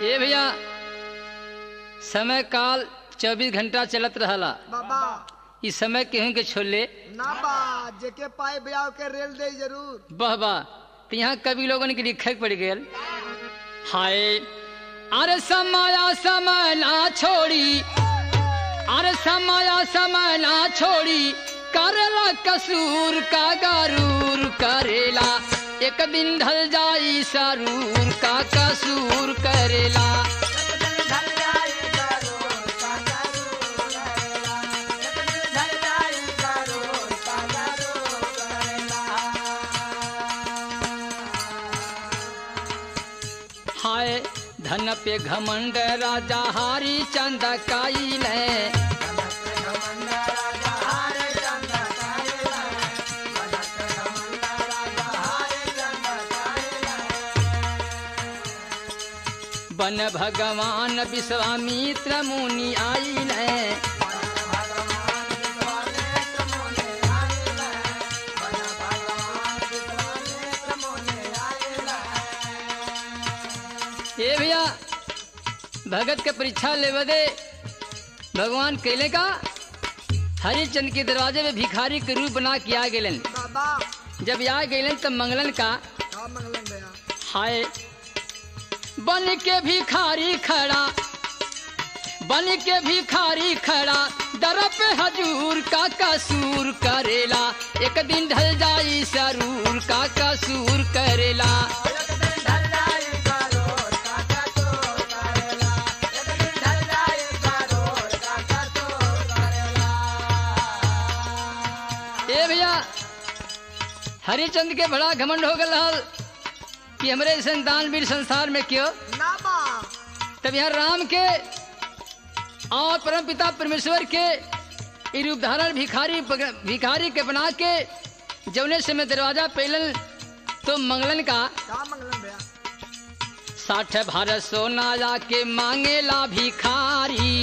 ए भैया समय काल चौबीस घंटा चलत रहला बाबा ई समय केहू के छोड़ले ना बा जेके पाए ब्याह के रेल दे जरूर बह बा तो यहाँ कभी लोगन के लिखे पड़ गए हाय अरे समाया समय ना छोड़ी अरे समाया समय ना छोड़ी करेला कसूर का गारूर करेला एक दिन ढल जाई सरूर का कसूर करेला हाय धन पे घमंड राजा हारी चंद काइले बन भगवान विश्वामित्र मुनि आइले ए भैया भगत के परीक्षा लेवे दे भगवान कैले का हरिचंद के दरवाजे में भिखारी के रूप बना के आ गेलन बाबा जब आ गेलन तब मंगलन का का मंगलन भैया हाय बन के भिखारी खड़ा बन के भिखारी खड़ा दर पे हजूर का कसूर करेला एक दिन ढल जाई सरूर का कसूर करेला ए भैया हरिचंद के बड़ा घमंड हो गल हल कि हमरे संतान वीर संसार में क्यों ना बा तब यहाँ राम के और परम पिता परमेश्वर के ई रूप धारण भिखारी भिखारी के बना के जौने से में दरवाजा पेलन तो मंगलन का का मंगलन भैया साठ भारत सोना जाके मांगेला भिखारी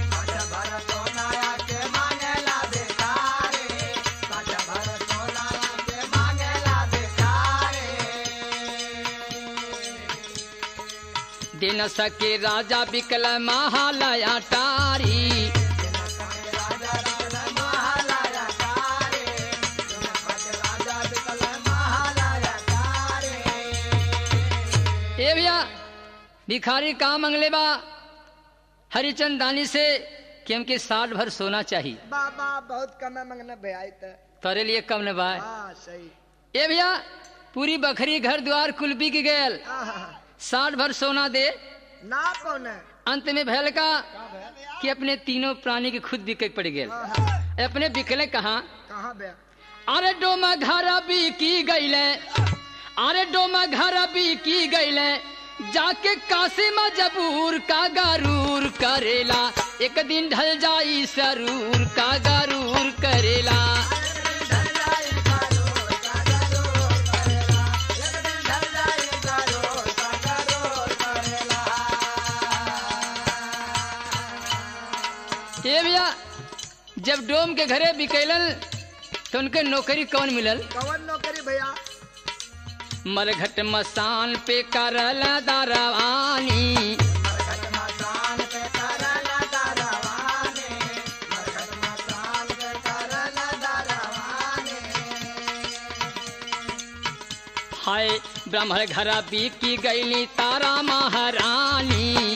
दिन सके राजा बिकल महालया टारी ए भैया भिखारी कहाँ मंगले बा हरिचंद दानी से कि हमके साठ भर सोना चाहिए बाबा बहुत कम है मंगना भैया ई त तोरे लिए कम न बा हाँ सही ए भैया पूरी बखरी घर द्वार कुल बिक गयल आहा, साठ भर सोना दे ना कौन है अंत में भैल का का भैया कि अपने तीनों प्राणी के खुद बिके पड़ गए आहा, अपने बिकले कहाँ कहाँ भैया अरे डोमा घर भी की गईले अरे डोमा घर भी की गईले जाके काशी में जबूर का गरूर करेला एक दिन ढल जाई सरूर का गरूर करेला ये भैया जब डोम के घरे बिकैलन तो उनके नौकरी कौन मिलल कवन नौकरी भैया मरघट मसान पे करल दरवानी हाय ब्राह्मण घर बिकी गईली तारा महारानी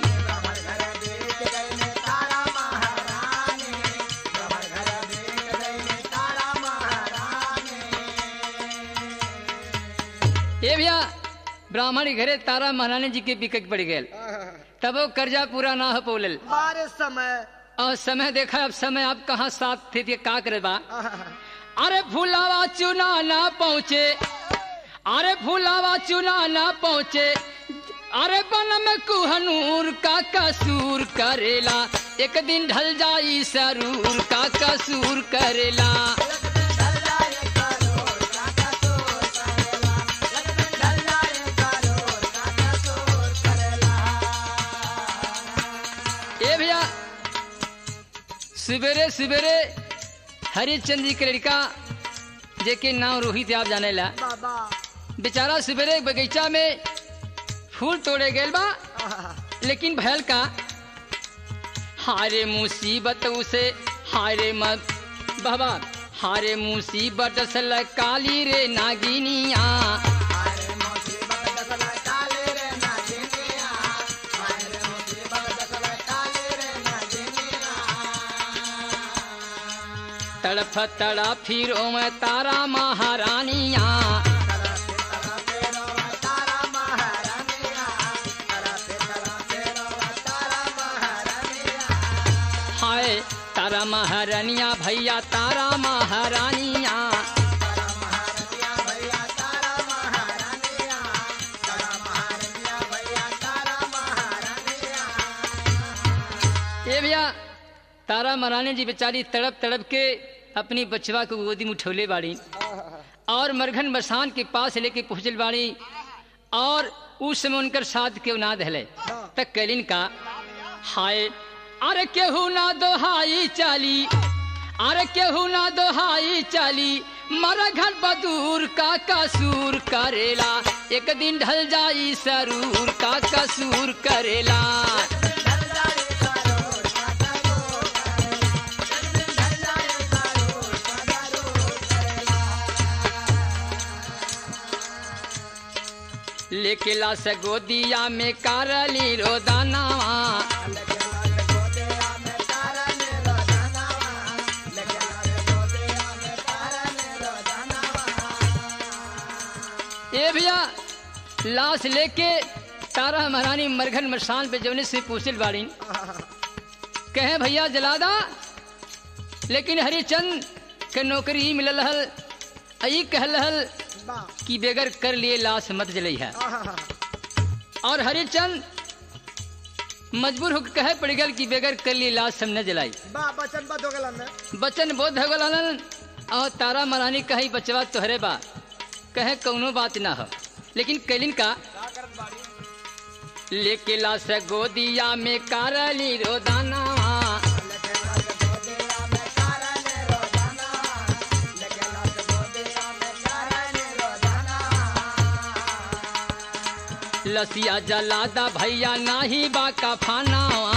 ये भैया ब्राह्मण के घरे तारा महारानी जी के बिकट पड़ गए आहा, तब वो कर्जा पूरा ना हो पौलल बारे समय और समय देखा अब समय आप कहाँ साथ थे थे का करे बा आहा, अरे फुलावा चुना ना पहुँचे अरे फुलावा चुना ना पहुँचे अरे बन में कुहनूर का कसूर करेला एक दिन ढल जाई सरूर का कसूर करेला ए भैया सवेरे सवेरे हरिचंद जी के लड़का जेके नाम रोहित है, आप जाने ला बाबा बेचारा सवेरे बगीचा में फूल तोड़े गेल बा आहा, लेकिन भयल का हारे मुसीबत उसे हारे मत बाबा हारे मुसीबत सल काली रे नागिनिया तड़फ तड़ा फिरो में तारा महारानिया हाय तारा महारानिया भैया तारा महारानिया ये भैया तारा महारानी जी बेचारी तड़प तड़प के अपनी बचवा को गोदी में उठौले बाड़ी और मरघन बसान के पास लेके पहुंचल बाड़ी और उस समय उनकर साथ के ना दहले तक कैलिन का हाय अरे केहू ना दोहाई चाली अरे केहू ना दोहाई चाली मरघन बदूर का कसूर करेला एक दिन ढल जाई सरूर का कसूर करेला लेके ला से गोदिया में कारली रोदानावा ए भैया लाश लेके तारा महारानी मरघन मरसान पे जवने से पूछल बाड़ी कहे भैया जलादा लेकिन हरिचंद के नौकरी मिलल हल आई कहल हल कि बेगर कर लिए लाश मत जलई है और हरिचंद मजबूर होकर कहे पड़ गल कि बेगर कर लिए लाश हम न जलाई बचन बद हो गला ने बचन बोध हो गलन और तारा महारानी कही बचवा तोहरे बा कहे कौनो बात ना हो लेकिन कैलिन का लेके लाश गोदिया में कारली रोदाना लसिया जलादा भैया नाही बाका फानावा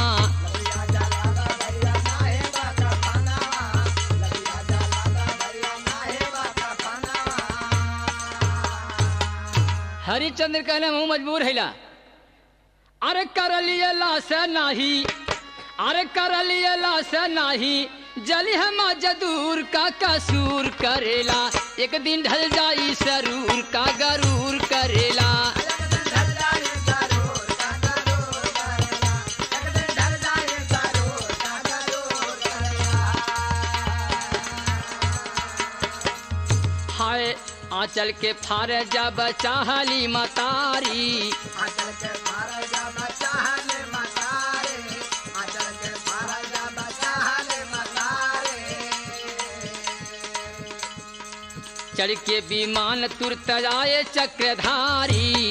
हरिचंद्र कहने मुंह मजबूर हैला अरे कर लिए लाश नाही अरे कर लिए लाश नाही जली हम जदूर का कसूर करेला एक दिन ढल जाई सरूर का गरूर करेला हाय आंचल के फार जब चाहली मतारी चढ़ के विमान तुरत आए चक्रधारी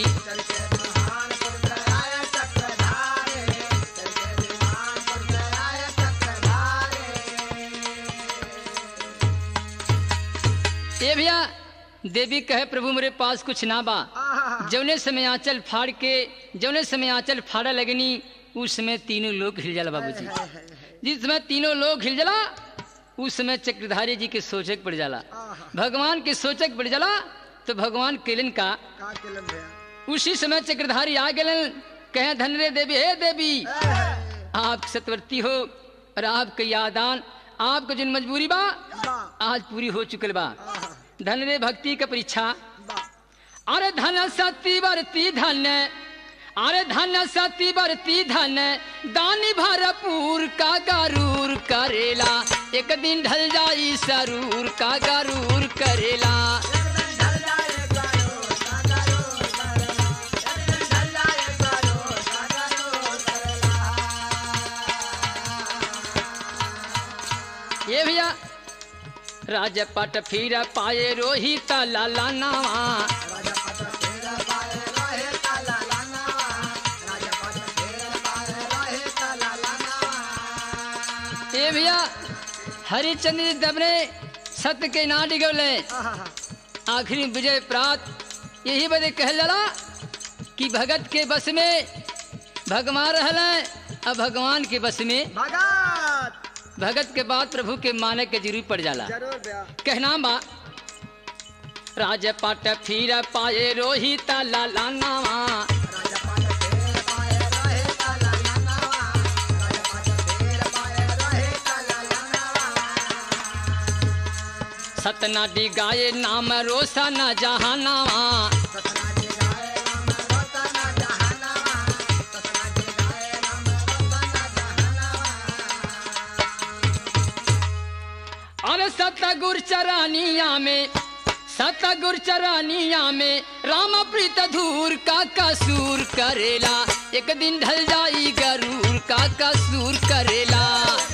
ये भैया देवी कहे प्रभु मेरे पास कुछ ना बा जौने समय आंचल फाड़ के जौने समय आंचल फाड़ा लगनी उस समय तीनों लोग हिल जाला बाबूजी जिस समय तीनों लोग हिल जाला उस समय चक्रधारी जी के सोचक पड़ जाला भगवान के सोचक पड़ जाला तो भगवान केलन का का केलन भैया उसी समय चक्रधारी आ गलन कहे धन रे देवी हे देवी आप सतवर्ती हो और आपके यादान आपको जिन मजबूरी बा बा आज पूरी हो चुकल बा धन रे भक्ति का परीक्षा बा अरे धन सती बरती धन अरे धन सती बरती धन दानी भरपूर का गरूर करेला एक दिन ढल जाई सरूर का गरूर करेला ये भैया राजपट फिर पाए रोहित लाला नावा ये भैया हरिचंद्र जी दबने सत्य के ना डिगवले आखिरी विजय प्राप्त यही बदे कह जला कि भगत के बस में भगवान रहल अब भगवान के बस में भगत भगत के बाद प्रभु के माने के जरूर पड़ जाला जरूर ब्या कहना बा राजपाट फिर पाए रोहित लाला नावा राजा पाट फेर पाए रहे काला लानावा राजा पाट फेर पाए रहे काला लानावा सतना डिगाए नाम रोशन जहानावा सतना जी गाए राम रतना जहानावा सतना जी गाए राम रतना जहानावा अरे सतगुर चरानिया में सतगुर चरानिया में राम प्रीत धूर का कसूर करेला एक दिन ढल जाई गरूर का कसूर करेला